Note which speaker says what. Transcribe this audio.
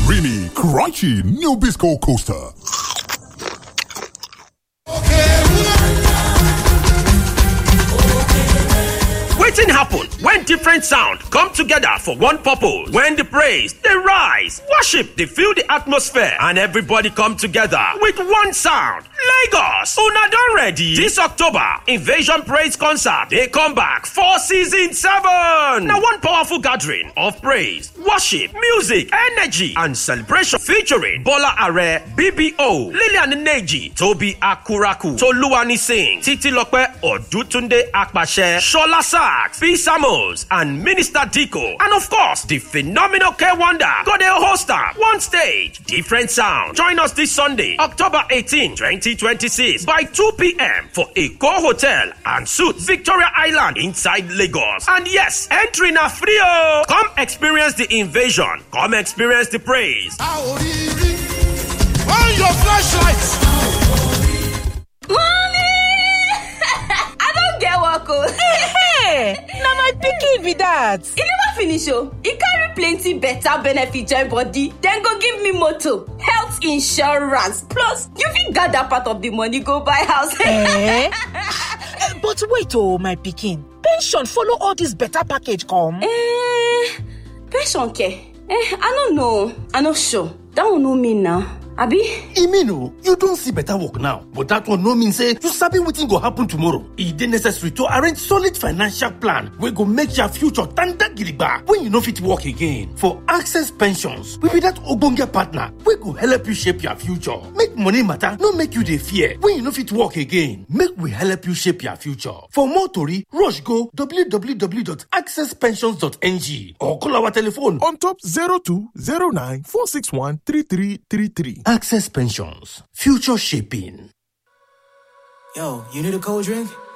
Speaker 1: Creamy, crunchy, new Bisco coaster.
Speaker 2: wetin happen when different sound come together for one purpose when the praise dey rise worship dey fill the atmosphere and everybody come together with one sound lagos una don ready this october invasion praise concert dey come back for season seven na one powerful gathering of praise worship music energy and celebration featuring bola are bbo lillian neji tobi akuraku toluwani sing titilope odutunde apase shola sax p samuels and minister diko and of course the phenomenal k wonder go dey host am one stage different sound join us this sunday october 18 2026 by 2pm for eko hotel and suites victoria island inside lagos and yes entry na free o come experience the invasion come experience the praise.
Speaker 3: On your flashlights.
Speaker 4: Mommy! I don't get work o.
Speaker 5: Hey, na my pikin be that.
Speaker 4: E never finish o. E carry plenty better benefit join body. Dem go give me motor, health insurance, plus you fit gather part of the money go buy house.
Speaker 5: Eh? But wait oh, my pikin. Pension follow all this better package come.
Speaker 4: Eh, pension care? Eh, I no know. I no sure. That one no mean na. Abi?
Speaker 3: e mean o you don see better work now but that one no mean say you sabi wetin go happen tomorrow e dey necessary to arrange solid financial plan wey go make your future tanda gidigba when you no fit work again for access pensions we be that ogbonge partner wey go help you shape your future make money matter no make you dey fear when you no fit work again make we help you shape your future for more tori rush go www.accesspensions.ng or call our telephone
Speaker 6: on top 0209 461 3333.
Speaker 3: access pensions future shaping.
Speaker 7: Yo, you need a cold drink?